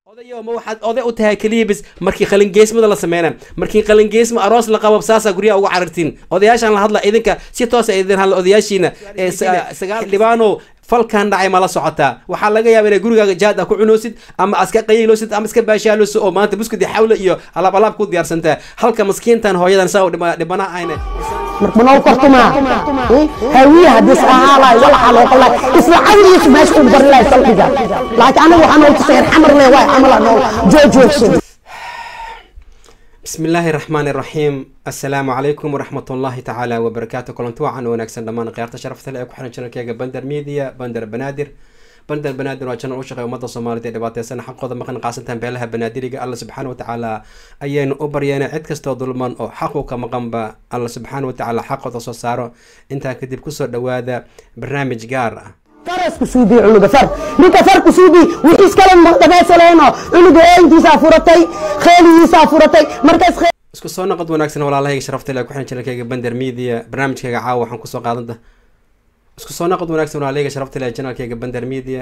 odayo ma waxaad oday u tahay keliya bis markii qalingeesmada la sameyna markii qalingeesma aroos la qabo saasaa guryaha uga carartiin odayaashaan la hadla idinka si toosa idin hadla odayaashiina ee sagaal dhibaano falkan dhacay ma la socotaa waxaa laga yaaba inay gurigaaga jaad a ku cunoosid ama aska qayiiloosid ama iska baashaaloosid oo maanta buskudi xawle iyo alaab alaab ku diyaarsantaa halka maskiintan hooyadan saa dhibana ayna marbanoo kortumaa hawiye hadis ahaalaay walaxa loo qalay isla cadrigiisu meesha uu bari lahay salqiga laakiin anaga waxaa nool tusayr xamar le waay camala nool joojoogsad بسم الله الرحمن الرحيم السلام عليكم ورحمة الله تعالى وبركاته كلنتو عن ونكسن دمان قيارة شرف تلعب كحنا شنو كيجا بندر ميديا بندر بنادر بندر بنادر وجنا وشقة ومدة صومالية دبعت سنة حق قضى مقن قاسنتها بيلها بنادري الله سبحانه وتعالى أيين أوبريانا عد كستو ظلمان أو حقوق مقنبا الله سبحانه وتعالى حق تصصاره انت كدب كسر دوادا برنامج قارة farasku suubii cunuga far ninka farku suubii wixiis kale dhamaysaleyno cunuga eentiisaa furatay kheeligiisaa furatay markaas isku soo noqod wanaagsan walaalahayga sharafta ilaa kuxin channelkayga bender media barnaamijkayga caawa waxaan kusoo qaadanta isku soo noqod wanaagsan walaalahayga sharafta ilaa channelkayga bender media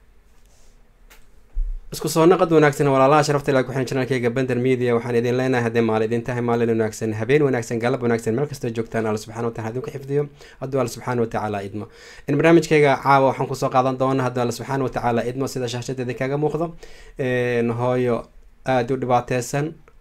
isku soo noqod wanaagsan walaalaha sharafta ilaa kuxin channelkayga bender media waxaan idin leenahay haddii maal idin tahay maalin wanaagsan habeen wanaagsan galab wanaagsan meel kastoo joogtaan alla subxana watacala idinku xifdiyo hadduu alla subxaana watacaala idmo in barnaamijkayga caawa waxaan kusoo qaadan doona hadduu alla subxaana watacaala idmo sida shaashadeeda kaga muuqdo hooyo aada u dhibaateysan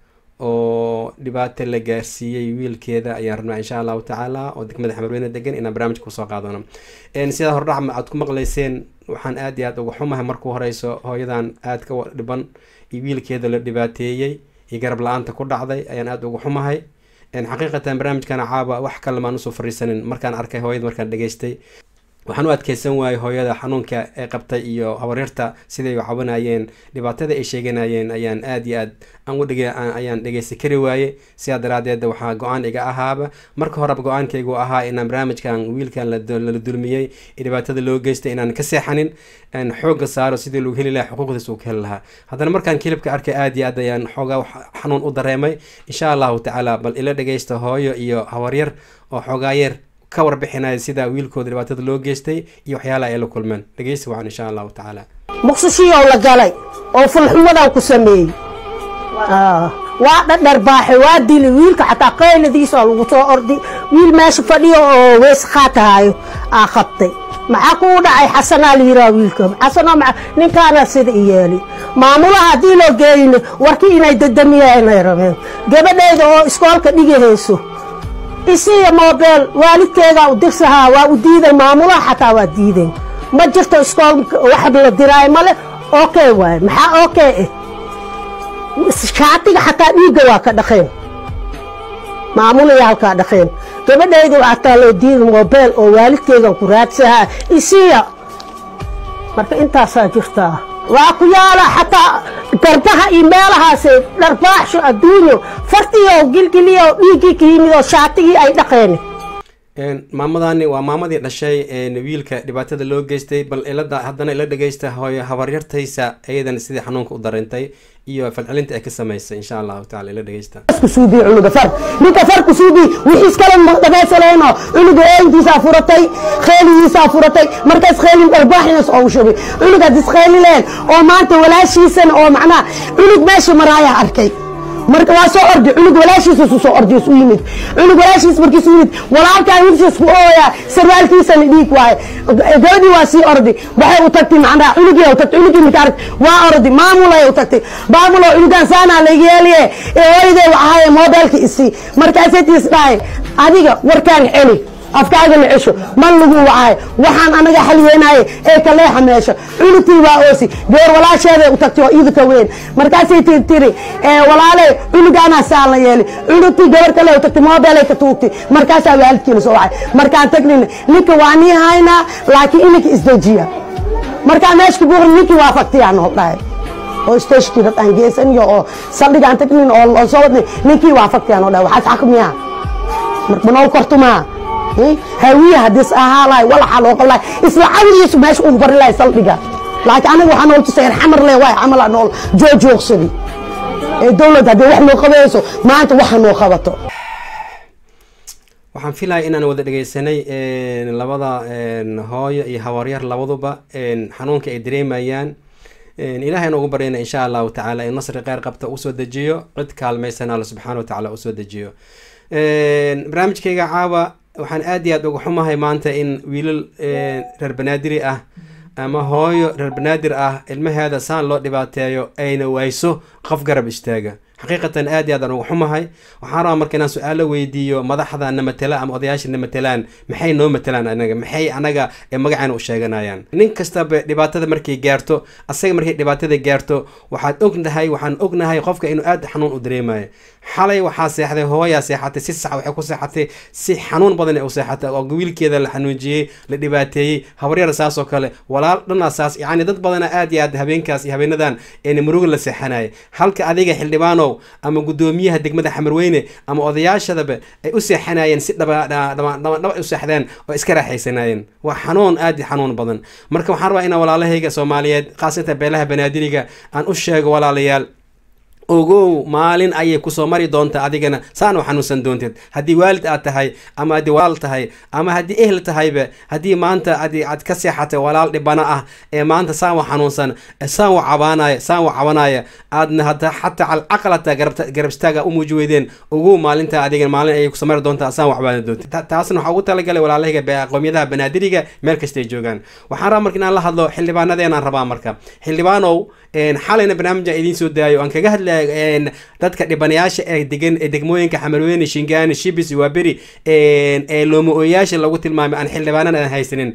oo dhibaato la gaarsiiyey wiilkeeda ayaan rabnaa insha allahu tacaala oo degmada xamarweyne degan inaan barnaamijka kusoo qaadano sidaa hordhac aad ku maqleyseen waxaan aada iyo aada uga xumahay markuu horeyso hooyadan aada ka dhiban iyo wiilkeeda la dhibaateeyey iyo garab la-aanta ku dhacday ayaan aada uga xumahay xaqiiqatan barnaamijkana caaba wax kale maan usoo fariisanin markaan arkay hooyada markaan dhageystay waxaan u adkeysan waayey hooyada xanuunka ee qabtay iyo habaryarta siday u cabanayeen dhibaatada ay sheeganayeen ayaan aada iyo aad aan udhig ayaan dhegeysan kari waaye sidaa daraadeed waxaa go-aan iga ahaaba marka horeba go-aankaygu ahaa inaan barnaamijkan wiilkan lala dulmiyey dhibaatada loo geystay inaan ka seexanin xooga saaro sidii lagu heli lahaa xuquuqdiis uu ka heli lahaa haddana markaan kilibka arkay aada iyo aad ayaan xoogaa xanuun u dareemay insha allahu tacaala bal ila dhegeysta hooyo iyo habaryar oo xoogaayar ka warbixinaya sida wiilkooda dhibaatada loo geystay iyo waxyaalaha ay la kulmeen dhegeysi wacan insha allahu tacaala muqsishiyow la galay oo fulxumadan ku sameeyey waa dhadharbaaxay waa dili wiilka xataa qayladiisa lagu soo ordi wiil meesha fadhiyo oo weys qaatahaayo aa qabtay maxaa kuu dhacay xasanaa la yiraa wiilka xasanoo maa ninkaana sida i yeeli maamulaha haddii loo geeyno warkii inay dadamiyaanay rabeen gabadheyda oo iskoolka dhigahayso isiya moobeel waalidkeedaa u dirsahaa waa u diiday maamulaha xataa waa diideen ma jirto iskoolka wax la diraayo male okay waaye maxaa okay eh shaatiga xataa dhiigga waa ka dhaqeen maamulaya halkaa dhaqeen gabadhayda xataa loo diiday moobeel oo waalidkeedan ku raadsahaa isiya marka intaasaa jirtaa waa ku yaala xataa garbaha iyo meelahaase dharbaaxsho adduunyo fartiyo gilgiliyo dhiiggii ka yimid oo shaatigii ay dhaqeen maamadani waa maamadii dhashay wiilka dhibaatada loo geystay bal ilada haddana ila dhegeysta hooyo habaryartaysa ayadan sidii xanuunka u dareentay iyo falcelinta ay ka samaysay insha allahu tacala ila dhegeysta ku suubii cunuga far ninka farku suubii wixiis kale dhamaysaleyno cunuga eentiisaa furatay kheeligiisaa furatay markaas kheelin dharbaaxinaas oo shubay cunug hadis kheeli leen oo maanta walaashiisan oo macnaha cunug meesha maraayaa arkay marka waa soo ordi cunug walaashiisa su soo ordi isu yimid cunug walaashiis markiisu yimid walaalkaa wiilkiis ku ooyaa sarwaalkiisana dhiig waaye gabadhii waa sii ordi waxay u tagtay macnaha cunugii u tagtay cunugii marka arag waa ordi maamulay u tagtay maamulo cunugan saanaa laga yeeliye ee hooyadee waxaaye moobeelka isii markaasay tiis dhahay adiga warkaan celi afkaaga la cesho man lagu wacaay waxaan anaga xalweynaye ee kaleexa meesha cunugtii waa oosi gabar walaasheeday u tagtay oo iidka weyn markaasay tii tiri walaale cunugaanaa saa la yeeli cunugtii gabar kale u tagtay moobelay ka tuugtay markaasaa waalidkiina soo wacay markaan tagnin ninka waa nii haynaa laakiin ininka isdejiya markaan meesha ka buuqni ninkii waa faktiyaa nool dhahay oo stashkii dad aan geesaniyo oo saldhigaan tagnin oo soo wadnay ninkii waa faktiyaa nool dhahay waxaas xakmiyaa marka nool kortumaa hawiye hadis ahaalaay walaxa loo qalay isla cadrigiisu meesha uu bari lahay saldhiga laakiin anaga waxaa nool tusayr xamar le waay camala nool joojoogsadi ee dowlad haddii wax noo qabayso maanta waxa noo qabato waxaan filaya inaan wada dhegeysanay labada hooyo iyo habaryar labaduba xanuunka ay dareemayaan ilaahay noogu baryana insha allahu tacaala in nasri kheyr qabta usoo dejiyo cid kaalmaysan alla subxaana watacaala usoo dejiyo barnaamijkayga caawa waxaan aad iyo aad uga xumahay maanta in wiilal reer banaadiri ah ama hooyo reer banaadir ah ilmaheeda saan loo dhibaateeyo ayna wayso qof garab istaaga xaqiiqatan aad iyo aad aan uga xumahay waxaan rabaa marka inaan su-aalo weydiiyo madaxda na matela ama odayaasha na matelaan maxay noo matelaan anaga maxay anaga magacayna u sheeganayaan nin kastaba dhibaatada markay gaarto asaga markay dhibaatada gaarto waxaad ognahay waxaan ognahay qofka inuu aad xanuun u dareemayo xalay waxaa seexday hooyaa seexatay si sax waxay ku seexatay si xanuun badan u seexatay oo wiilkeeda la xanuujiyey la dhibaateeyey habaryar saas oo kale walaal dhanaa saas yacni dad badana aad iyo aad habeenkaas iyo habeenadan een muruga la seexanaya halka adiga xildhibaanow ama guddoomiyaha degmada xamarweyne ama odayaashadaba ay u seexanayeen si dhaba u seexdeen oo iska raaxaysanayeen waa xanuun aad iyo xanuun badan marka waxaan rabaa inaan walaalahayga soomaaliyeed khaasatan beelaha banaadiriga aan u sheego walaalayaal ogow maalin ayay kusoo mari doontaa adigana saan u xanuunsan doonteed haddii waalid aad tahay ama haddii walaal tahay ama haddii ehl tahayba haddii maanta adi aad ka seexatay walaal dhibana ah ee maanta saan wa xanuunsan saan wa cabaanaya saan wa cabanaya aadna hata xataa calcaqlata garab istaaga u muuji weydeen ogow maalinta adigana maalin ayay kusoo mari doontaa saan wa cabaana doonteed taasna waxaa ugu talagalay walaalahayga qowmiyadaha banaadiriga meel kasta ay joogaan waxaan rabaa marka inaan la hadlo xildhibaanadeenaan rabaa marka xildhibaanow xalayna barnaamij aan idiin soo daayo aan kaga hadlaya dadka dhibanayaasha ee degan ee degmooyinka xamarweyne shingaani shibis waaberi ee looma-ooyaasha lagu tilmaamay aan xildhibaanana aan haysanin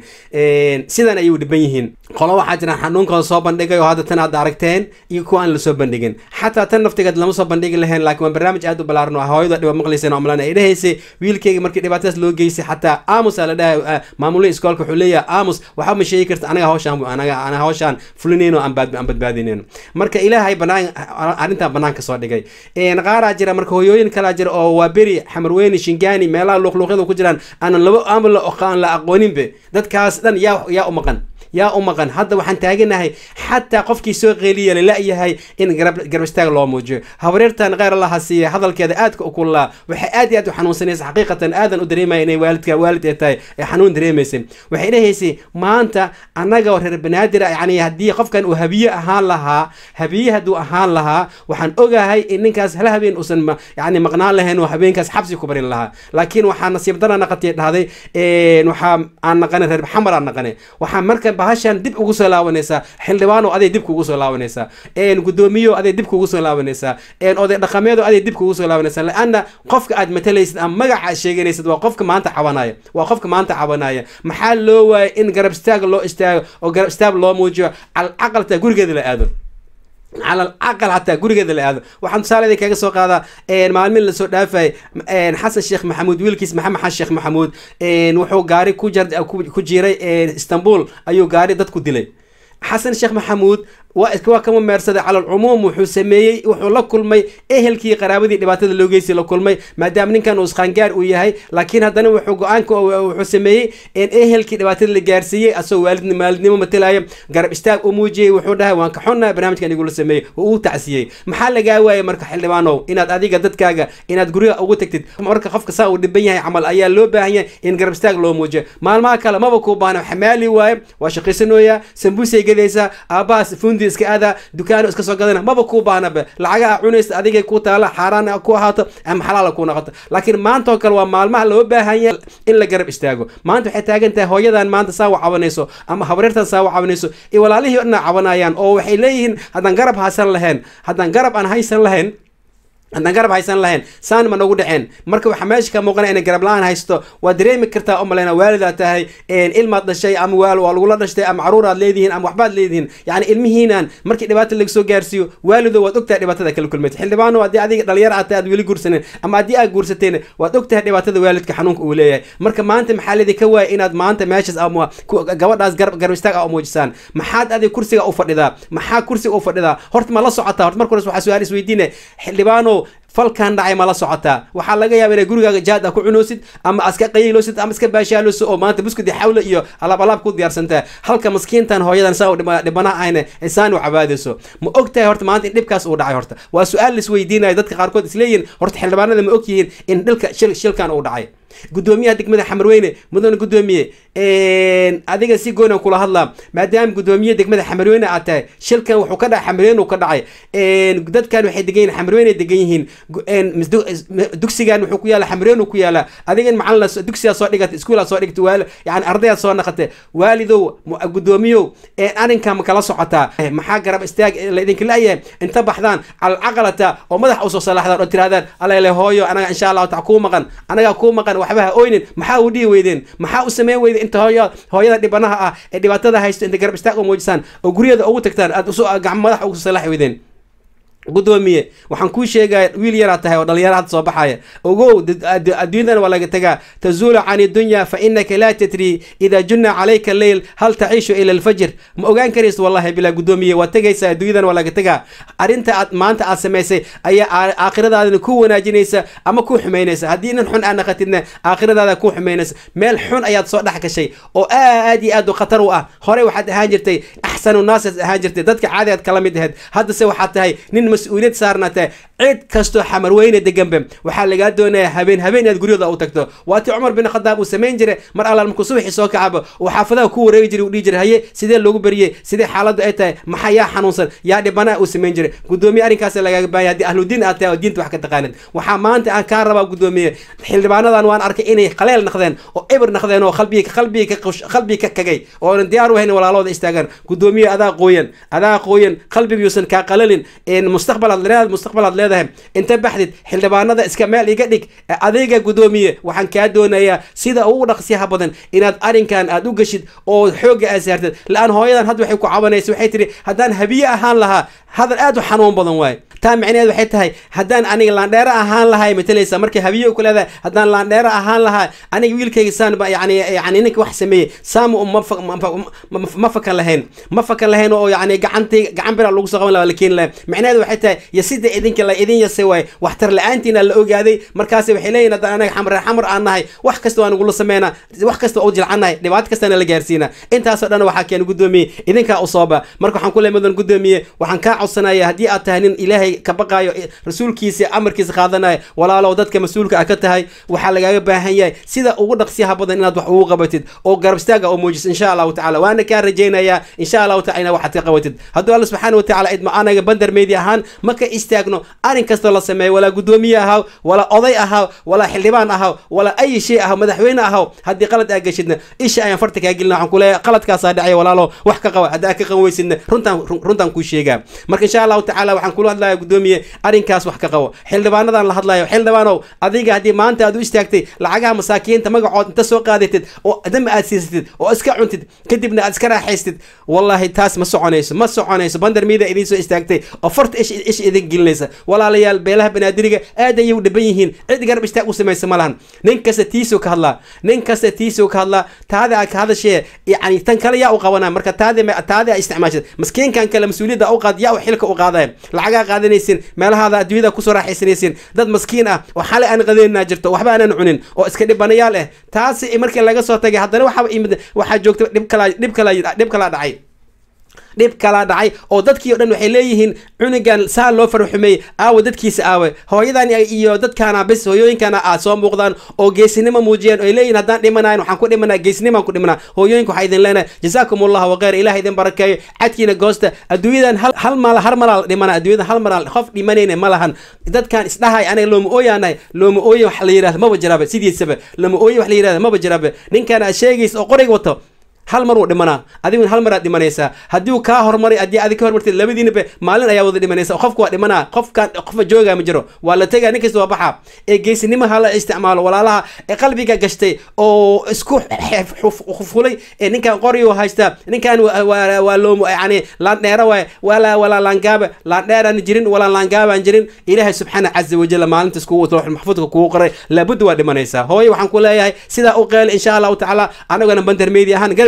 sidan ayay u dhiban yihiin qolo waxaa jiraan xanuunkooda soo bandhigay oo hadda tan aad aragteen iyo kuwa aan lasoo bandhigin xataa tan naftigeed lama soo bandhigi lahayn laakiin waa barnaamij aad u ballaaran oo hooyada dhiba maqlayseen omlan ay dhahaysay wiilkeyga markii dhibaatadaas loo geysay xataa aamus aa la dhahay maamulada iskoolka wuxuu leeyahay aamus waxba ma sheegi karta anaga hawshaan anaga ana hawshaan fulinayno aan badbaadinayn marka ilaahay banaan arrintan banaanka soo dhigay qaaraa jira marka hooyooyin kalaa jira oo waa beri xamarweyne shingaani meelaha luuqluuqyada ku jiraan aanan laba ama aan la aqooninbe dadkaas dhan yaa yaa u maqan yaa u maqan hadda waxaan taaganahay xataa qofkii soo qeeliya lala-yahay in garab istaag loo muujiyo habareertan kheyr allaha siiya hadalkeeda aadka u kullaa waxay aad iyo aad u xanuunsanaysa xaqiiqatan aadan u dareemaya inay waalidka waalid ay tahay ee xanuun dareemaysay waxay dhahaysay maanta annaga reer banaadir yani haddii qofkan uu habiye ahaan lahaa habiye hadduu ahaan lahaa waxaan ogahay in ninkaas hal habeen uusan yani maqnaan lahayn oo habeenkaas xabsi ku barin lahaa laakiin waxaa nasiib dara naqatiya dhahday waxaa aan naqanay reer xamar aan naqanay waxaa marka bahashan dib ugu soo laabanaysaa xildhibaano aday dib kugu soo laabanaysaa gudoomiyo aday dib kugu soo laabanaysaa oday dhaqameedo aday dib kugu soo laabanaysaa laana qofka aad matalaysid ama magaca aad sheeganaysid waa qofka maanta cabanaya waa qofka maanta cabanaya maxaa loo waayay in garab istaag loo istaago oo garab istaag loo muujiyo calcaqalta gurigeeda la aado cala alcaqal xataa gurigeeda la aado waxaan tusaale kaga soo qaadaa maalmin lasoo dhaafay xasan sheekh maxamuud wiilkiis maxamed xasan sheekh maxamuud wuxuu gaari ku jar ku jiray istanbul ayuu gaari dad ku dilay xasan sheekh maxamuud waa kama meersaday cala alcumuum wuxuu sameeyey wuxuu la kulmay ehelkii qaraabadii dhibaatada loo geystay la kulmay maadaama ninkan uu isqaangaar uu yahay laakiin haddana wuxuu go-aanka wuxuu sameeyey in ehelkii dhibaatada la gaarsiiyey asagoo waalid maalidnimo matalaya garab istaag u muujiyey wuxuu dhahay waan ka xunnahay barnaamijkan igula sameeyey oo uu tacsiyey maxaa lagaa waayay marka xildhibaanow inaad adiga dadkaaga inaad guriga ugu tagtid marka qofka saa uu dhiban yahay camal ayaa loo baahan yahay in garab istaag loo muujiyo maalmaha kale maba kuu baana xamaali waaye waa shaqaysanooyaa sambuusay gadaysaa aabbahaas fundi iska aada dukaano iska soo gadana maba kuu baahnabe lacagaa cunaysa adigay ku taala xaaraan ku ahaato ama xalaala ku noqoto laakiin maanta oo kale waa maalmaha loo baahan yahay in la garab istaago maanta waxay taagan tahay hooyadan maanta saa wa cabanayso ama habareertan saa wa cabanayso iyo walaalihii o dhan cabanayaan oo waxay leeyihiin haddaan garab haysan lahayn haddaan garab aan haysan lahayn haddaan garab haysan lahayn saan ma nagu dhaceen marka waxaa meesha ka muuqana inay garab la-aan haysto waa dareemi kartaa o maleyna waalidaad tahay ilmaad dhashay ama waal waa lagula dhashtay ama caruuraad leedihiin ama waxbaad leedihiin yani ilmihiinaan markii dhibaata laga soo gaarsiiyo waalido waad ogtahay dhibaatada kala kulmaysa xildhibaano haddii adiga dhalinyar aad tahay aad weli guursanen ama haddii aad guursateen waad ogtahay dhibaatada waalidka xanuunka uu leeyahay marka maanta maxaa leedi ka waaya inaad maanta meeshaas ama gabadhaas garab garab istaag a muujisaan maxaad adiga kursiga u fadhidaa maxaa kursiga u fadhidaa horta ma la socotaa horta marka hores waxaa su-aal isweydiine xildhibaano falkan dhacay ma la socotaa waxaa laga yaaba inay gurigaaga jaad ah ku cunoosid ama aska qayiiloosid ama iska baashaaloosid oo maanta buskudi xawle iyo alaab alaab ku diyaarsantaa halka maskiintan hooyadan saa dhibanaha ahayna insaan u cabaadayso ma og tahay horta maanta in dhibkaas uu dhacay horta waa su-aal laisweydiinaya dadka qaarkood isleeyihin horta xildhibaanada ma og yihiin in dhilka shil shilkan uu dhacay gudoomiyaha degmada xamarweyne mudane gudoomiye adiga si goona kula hadlaa maadaama gudoomiye degmada xamarweyne aad tahay shilkan wuxuu ka dhacay xamarweyne uu ka dhacay dadkan waxay degan yihin xamarweyne degan yihiin dugsigan wuxuu ku yaala xamarweyne ku yaala adigan macalin dugsigaa soo dhigata iskuulaa soo dhigta waal yani ardayaad soo naqate waalidow gudoomiyow arrinkan ma kala socotaa maxaa garab istaag laydinka laayahay inta baxdaan calcaqalata oo madax usoo salaaxdaan oo tirahdaan alele hooyo anaga insha allahu taala kuu maqan anagaa kuu maqan waxba ha oynin maxaa u dhihi weydeen maxaa u sameyn weyden inta hooya hooyada dhibanaha ah ee dhibaatada haysto inta garab istaag u muujisaan oo guriyada ugu tagtaan aad usu gacmo madax ugu salaaxi weydeen gudoomiye waxaan kuu sheegaya wiil yaraa tahay oo dhalinyaro hadda soo baxaya ogow adduunyadana waa laga tagaa tazuulu can dunya fa inaka laa tadri ida junna calayka leyl hal taciishu ila alfajr ma ogaan karaysa wallahi bilaa gudoomiye waa tegaysa adduunyadana waa laga tagaa arrinta aad maanta aad samaysay ayaa aakhiradaadana ku wanaajinaysa ama ku xumaynaysa haddii nin xun aad naqatidna aakhiradaada ku xumaynaysa meel xun ayaad soo dhex gashay oo aad iyo aad u khatar u ah horey waxaad ahaan jirtay axsanu naasas ahaan jirtay dadka caadi aad kala mid ahayd haddase waxaad tahay nin mas-uuliyad saarnaatee cid kastoo xamarweyne deganbe waxaa lagaa doonayaa habeen habeen inaad guryada u tagto waatii cumar bin khadaab uu samayn jiray mar allaal markuu subaxii soo kacaba uu xaafadaha ku wareegi jiray uu dhihi jiray haye sidee loogu beriyey sidee xaaladdu ay tahay maxaa yaa xanuunsan yaa dhibanaha uu samayn jiray gudoomiye arrinkaas lagaaga baahaya haddii ahludiin aad tahay oo diinta wax ka taqaanid waxaa maanta aan kaa rabaa gudoomiye xildhibaanadan waan arkay inay qaleel naqdeen oo ibir naqdeen oo qalbiga qalbiga qalbiga ka kagay oonan diyaar u hayn walaalooda istaagaan gudoomiye adaa qooyan adaa qooyan qalbigiyuusan kaa qalalin mustaqbal aad leedahay mustaqbal aad leedahay inta baxdid xildhibaanada iska meel iga dhig adiga gudoomiye waxaan kaa doonayaa sida ugu dhaqsiyaha badan inaad arrinkan aad u geshid oo xoogga aad saartid la-aan hooyadan hadda waxay ku cabanaysa waxay tihi haddaan habiye ahaan lahaa hadal aad u xanuun badan waaye taa micneheed waxay tahay haddaan aniga laandheero ahaan lahay matalaysa markay habiye ku leedahay haddaan laandheero ahaan lahaa aniga wiilkayga saan ba yani yani ninka wax sameeyey saama ma fakan lahayn ma fakan lahayn oo yani gacantii gacan bira lagu soo qaban laha la keeni lahayn micneheed waxay tahay iyo sida idinka la idin yasay waaye waxtar la-aantiina la ogaaday markaasi waxay leeyihin haddaan anaga xamar xamar aan nahay wax kasta waa nagula sameynaa wax kasta waa u jilcannahay dhibaato kastana la gaarsiina intaasoo dhan waxaa keena gudoomiye idinkaa u sooba marka waxaan ku leey mudan gudoomiye waxaan kaa codsanaya haddii aad tahay nin ilaahay ka baqaayo rasuulkiisa amarkiisa qaadanaya walaalow dadka mas-uulka ah ka tahay waxaa lagaaga baahan yahay sida ugu dhaqsiyaha badan inaad wax ugu qabatid oo garab istaaga oo muujiso insha allahu tacala waana kaa rajaynayaa insha allahu tacala ina waxaad ka qabatid hadduu alla subxaana wa tacala idma anaga bandar meedi ahaan ma ka istaagno arrin kastoo la sameeyo walaa gudoomiye ahaw walaa oday ahaw walaa xildhibaan ahaw walaa ayi shay ahaw madaxweyne ahaw haddii qalad aa geshidna isha ayaan farta kaa gelina waxaan ku leeyahay qaladkaasaa dhacay walaalo wax ka qaba haddii aa ka qaban weysidna runtaan runtaan kuu sheegaa marka insha allahu tacala waxaan kula hadlaya gudoomiye arrinkaas wax ka qabo xildhibaanadan la hadlayo xildhibaanow adiga haddii maanta aad u istaagtay lacagaha masaakiinta magacood inta soo qaadatid oo dama aad siisatid oo iska cuntid kadibna aad iska raaxaystid wallahi taas ma soconayso ma soconayso bandar miida idiin soo istaagtay oo farta ish ish idin gelinaysa walaalayaal beelaha banaadiriga aad ayay u dhiban yihiin cid garab istaag u samaysa ma lahan nin kasta tiisuu ka hadlaa nin kasta tiisuu ka hadlaa taada aa ka hadashee yani tan kale yaa u qabanaa marka taadi taadi aa isticmaashad maskiinkan kale mas-uuliyadda u qaad yaa u xilka u qaadaya lacagaa qaadanaysin meelahaada adduunyada kusoo raaxaysanaysin dad maskiin ah oo xalay aan qadeenaa jirto waxba aanan cunin oo iska dhibanayaal ah taasi markii laga soo tagay haddana waxaa imid waxaa joogta dhib kala dhib kala dhib kalaa dhacay dhib kalaa dhacay oo dadkii o dhan waxay leeyihiin cunugan saa loo farxumeeyey aawa dadkiisa aawe hooyadan iyo dadkaana bis hooyooyinkana aad soo muuqdaan oo geesinimo muujiyeen oy leeyihin haddaan dhimanayn waxaan ku dhimanaa geesinimaan ku dhimanaa hooyooyinka waxaa idin leenahay jazaakum allahu waqeyr ilaah idin barakeeyo cadkiina goosta adduunyadan hal hal maal har malaal dhimana adduunyadan hal malaal qof dhimanayna ma lahan dadkan isdhahay anaga looma ooyaanahay looma ooye wax la yidhahda maba jiraaba sidiisaba looma ooye wax la yidhahda maba jiraaba ninkan aad sheegaysa oo qoriga wato hal mar wuu dhimanaa adiguna hal maraad dhimanaysaa haddii uu kaa hormaray haddii adig ka hormartid labadiinaba maalin ayaa wada dhimanaysa qofka waa dhimanaa qofkan qofka joogaa ma jiro waa la tegaa nin kasta waa baxaa ee geesinimaha la isticmaalo walaalaha ee qalbiga gashtay oo isku fulay ee ninkan qoriyu haystaa ninkan waa loo yani laandheera waay walaa walaa laangaaba laandheeraan jirin walaa laangaabaan jirin ilaahay subxaana caza wajal maalinta iskugu loox maxfuudka kugu qoray laabudda waa dhimanaysaa hooye waxaan ku leeyahay sidaa u qeeli insha allahu tacaala anagona bandarmeedi ahaan garab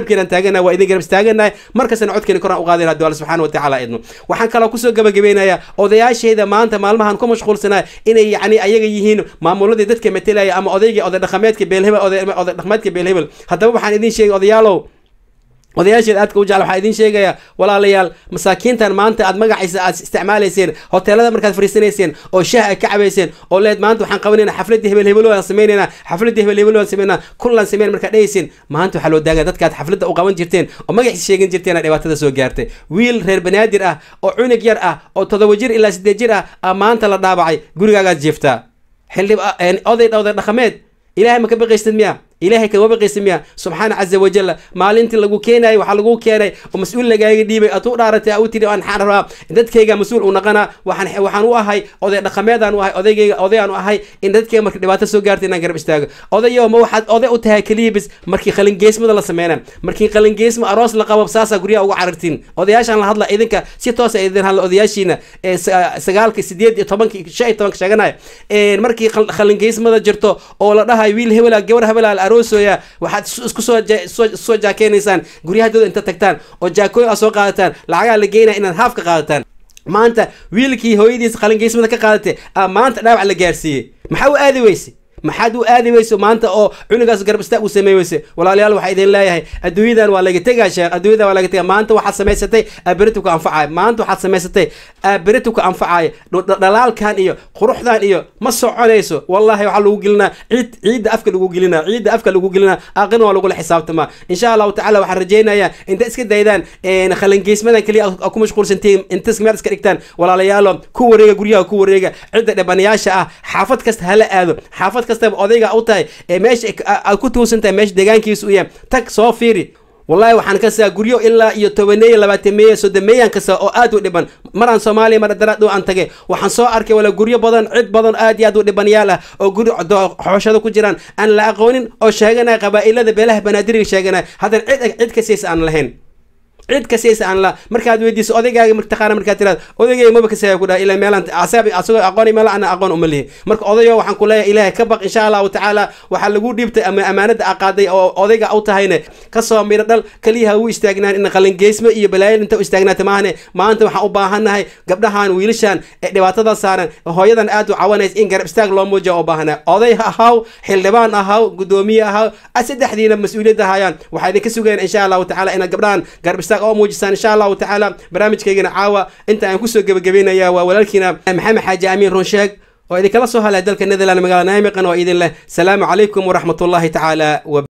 garabkeenaan taaganahay waa idin garab istaaganahay markastana codkeena koraan u qaadayna haddi alla subxaana wa tacaala idmo waxaan kaloo kusoo gabagabeynayaa odayaashayda maanta maalmahan ku mashquulsanaa inay yacni ayaga yihiin maamuladii dadka metelaya ama odaygii oday dhaqameedka beelhebel oday dhaqameedka beelhebel haddaba waxaan idin sheegay odayaalow odayaasheed aadka u jecel waxaa idiin sheegayaa walaalayaal masaakiintan maanta aad magaciisa aad isticmaalayseen hoteelada markaad fariisanayseen oo shaah ay ka cabayseen oo leed maanta waxaan qabanayna xafladii hebel hebel aan samaynayna xafladii hebel hebel aan samaynaa kullaan samayn markaad dhahayseen maanta waxaa loo daagaya dadkaad xafladda u qaban jirteen oo magaciisa sheegan jirteen dhibaatada soo gaartay wiil reer banaadir ah oo cunug yar ah oo toddoba jir ilaa siddeed jir ah aa maanta la dhaabacay gurigaagaad jiiftaa xildhib oday oday dhaqameed ilaahay ma ka baqaysid miya ilaahay kama baqaysa miya subxaana caza wajalla maalintii lagu keenayay waxaa lagu keenay oo mas-uul lagaaga dhiibay aad u dhaaratay u tiri waxaan rabaa dadkayga mas-uul u naqanaa waxaan waxaan u ahay oday dhaqameedaan u ahay odaygayga odayaan u ahay in dadkayga marka dhibaato soo gaarta inaan garab istaago odayo ma waxaad oday u tahay keliya bis markii qalingeesmada la sameynaa markii qalingeesma aroos la qabo saasaa guryaha uga carartiin odayaashaan la hadla idinka si toosa idin hadla odayaashiina ee sagaalka sideed iyo tobanka shan iyo tobanka sheeganaya markii qalingeesmada jirto oo la dhahayo wiil hebela gabar hebela aroosoya waxaad isku soo soo jaakeynaysaan guryahadooda inta tagtaan oo jaakooyin aad soo qaadataan lacagaa la geynaya inaad haaf ka qaadataan maanta wiilkii hooyadiisa qalingeysmada ka qaadatay aa maanta dhaawac la gaarsiiyey maxaa u aadi weyse maxaad u aadi weyso maanta oo cunugaas garab istaag u samey weyse walaalayaal waxaa idin leeyahay adduunyadan waa laga tegaa sheekh adduunyadan waa laga tegaa maanta waxaad samaysatay aaberitu ku anfacaya maanta waxaad samaysatay aaberitu ku anfacaya dhalaalkan iyo quruxdan iyo ma soconayso wallahi waxaa lagu gelinaa ciid ciidda afka lagu gelinaa ciidda afka lagu gelinaa aqina waa lagula xisaabtamaa insha allahu tacala waxaan rajaynayaa inta iska daydaan qalangeysmadan keliya ku mashquulsantiin inta meel iska dhigtaan walaalayaalo ku wareega guryaha ku wareega cidda dhibanayaasha ah xaafad kasta hala aado xaafad kastaba odayga u tahay ee meesha aad ku tuunsan tahay meesha deegaankiisu u yahay tag soo fiiri wallahi waxaan kasaa guryo ilaa iyo tobaneeya labaatameeya soddomeeyaan kasa oo aad u dhiban maraan soomaaliya mar daraadhow aan tagay waxaan soo arkay wala guryo badan cid badan aad iyo aad u dhibanyaal ah oo guri xooshada ku jiraan aan la aqoonin oo sheeganaya qabaa'ilada beelaha banaadiriga sheeganaya haddana cid cid kasaysa aan lahayn cid kasaysa aan la markaad weydiiso odaygaaga taqaana markaad tiraad odaygayga maba kasaya ku dhaha ilaa meelaan asaab asagoo aqoon meel ana aqoon uma lihi marka odayo waxaan ku leeyahay ilaahay ka baq insha allahu tacaala waxaa lagu dhiibtay ama amaanada aqaaday oo odayga u tahayne kasoo miro dhal keliyaha u istaagnaan in qalingeysmo iyo balaayo inta u istaagnaata maahane maanta waxaan u baahannahay gabdhahan wiilashan ee dhibaatada saaran hooyadan aad u cawanaysa in garab istaag loo muujiya oo baahana oday ahaw xildhibaan ahaw gudoomiye ahaw saddexdiina mas-uuliyadda hayaan waxaa idinka sugayaan insha allahu tacaala inaad gabdhahan garab istaag oo muujisaan insha allahu tacaala barnaamijkaygana caawa inta aan kusoo gebagabeynaya waa walaalkiina maxamed xaaji amiin runsheeg oo idinkala soo halay dalka netherland magaalada naimiqan oo idin leh salaamu calaykum waraxmatullahi tacaala